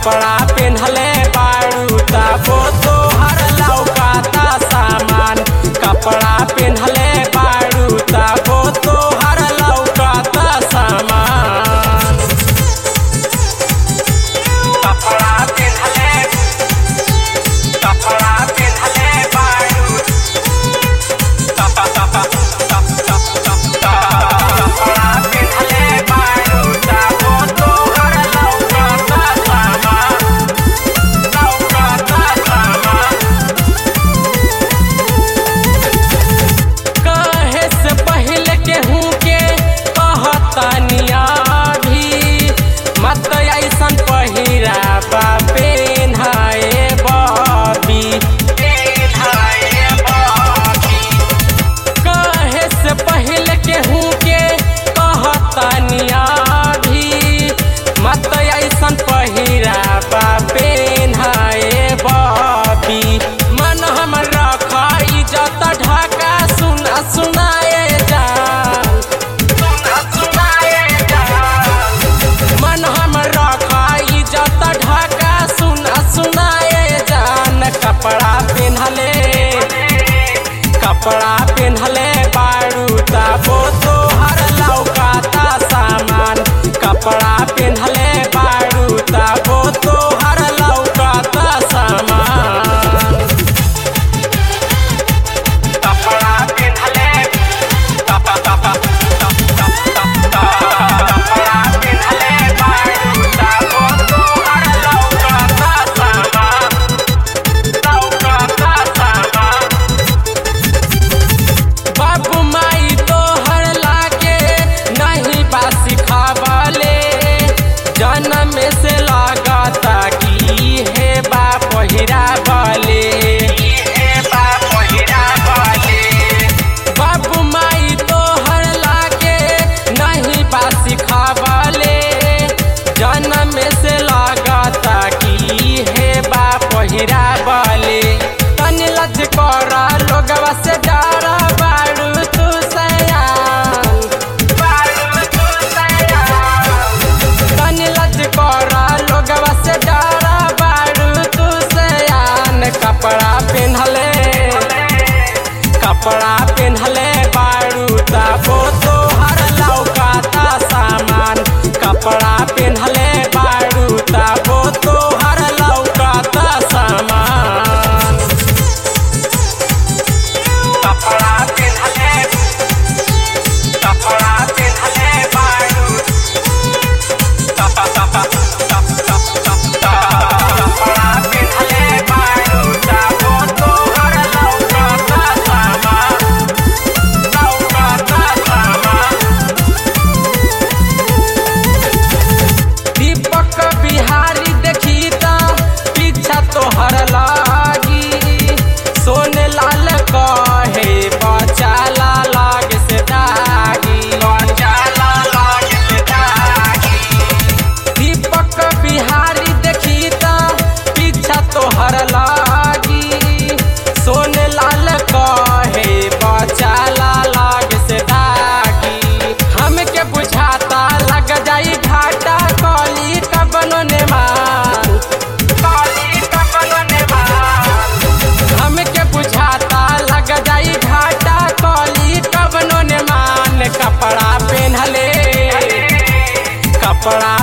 कपड़ा पेन्हले बारू तबो तोहर लौकाता सामान कपड़ा पेन्हले बारू तबो तोहर लौकाता सामान कपड़ा पेन्हले कपड़ा पेन्हले बारू कप कप कप कप कप कपड़ा पेन्हले बारू तबो तोहर लौकाता सामान लौकाता सामान कहे से पहले केहू के कहतनिया भी मत ऐसन पहिरा बा पेन्हाए बबी पेन्हाए बबी कहे से पहले केहू के कहतनिया भी मत ऐसन पहिरा बा पेन्हाए बबी मन हमर रखा इज्जत ढाका सुना सुनाए जान सुना सुनाए जान मन हमर रखा इज्जत ढाका सुना सुनाए जान कपड़ा पेन्हले कपड़ा पेन्हले बारू तबो तोहर लौकाता सामान कपड़ा पेन्हले बारू तबो तोहर लौकाता सामान कपड़ा पेन्हले कप कप कप कप कप कपड़ा पेन्हले बारू तबो तोहर लौकाता सामान लौकाता सामान बाबू माई तोहर लागे नहीं बा सिखावले जन्म से लागता की हे बा पहिरा बले हे बा पहिरा बले बाबू माई तोहर लागे नहीं बा सिखावले जन्म से लागता की हे बा पहिरा बले तनी लज कर लोगवा से डर बारू तू सयान बारू तू सयान तनी लज कर लोगवा से डर बारू तू सयान कपड़ा पेन्हले कपड़ा पेन्हले बारू तबो तोहर लौकाता सामान कपड़ा पेन्हले बारू तबो तोहर लौकाता सामान कपड़ा पेन्हले कपड़ा पेन्हले बारू कप कप कप कप कप कपड़ा पेन्हले बारू तबो तोहर लौकाता सामान लौकाता सामान दीपक बिहारी देखी त पीछा तोहर लागी सोने लाल कहे बचाला लाग से दागी बचाला लाग से दागी दीपक बिहारी देखी त पीछा तोहर लागी सोने लाल कहे बचाला लाग से दागी हमके बुझाता लग जाई घाटा कली कबनो ने मान कली कबनो ने मान हमके बुझाता लग जाई घाटा कली कबनो ने मान कपड़ा पेन्हले कपड़ा